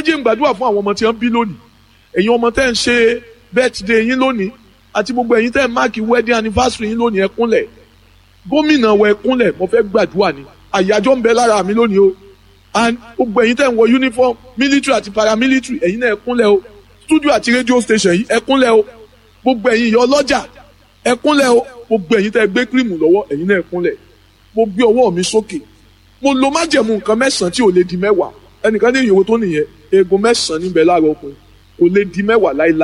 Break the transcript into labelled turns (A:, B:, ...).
A: jẹ́ n gbàdúrà fún àwọn ọmọ tí wọ́n bí lónìí ẹ̀yin ọmọ tẹ́ ń ṣe birthday yín lónìí àti gbogbo ẹ̀yin tẹ́ ń máàkì wedding anniversary yín lónìí ẹ kúnlẹ̀ gómìnà wọ ẹ kúnlẹ̀ mo fẹ́ gbàdúrà ni àyájọ́ ń bẹ lára mi lónìí o and gbogbo ẹ̀yin tẹ́ ń wọ uniform military àti paramilitary ẹ̀yin náà ẹ kúnlẹ̀ o studio àti radio station yìí ẹ kúnlẹ̀ o gbogbo ẹ̀yin ìyá ọlọ́jà ẹ kúnlẹ̀ o gbogbo ẹ̀yin tẹ́ gbé kírìmù lọ́wọ́ ẹ̀yin náà ẹ kúnlẹ̀ mo gbé ọwọ́ mi sókè mo lo májẹ̀mú nǹkan mẹ́sàn-án tí ò lè di mẹ́wàá ẹnìkan ní ìyòwò tó nìyẹn eegun mẹ́sàn-án níbẹ̀ láàárọ̀ ọkùnrin kò lè di mẹ́wàá láíláí.